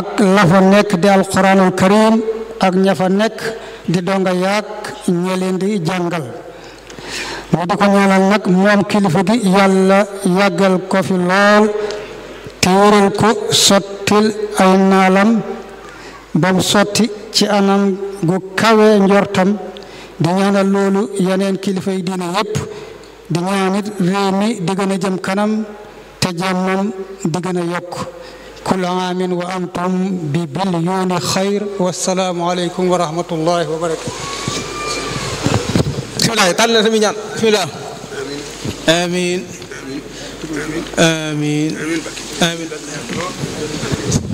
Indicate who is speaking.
Speaker 1: ak la fa nekk di alquranul karim ak ña fa nekk di donga yaag ña leen di jàngal mu di ko ñaanal nag moom kilifa gi yàlla yàggal ko fi lool te wéral ko sottil ay naalam ba mu sotti ci anam gu kawe njortam di ñaanal loolu yeneen kilifa yi diine yépp di ñaanit réew mi di gën a jëm kanam te jàmmam di gën a yokk kul aamin wa antum bi bilyoni xayr wasalaamu aleykum wa rahmatullahi wa barakatu
Speaker 2: bisimilah tànn na sami ñaan bisimilah amin amin amin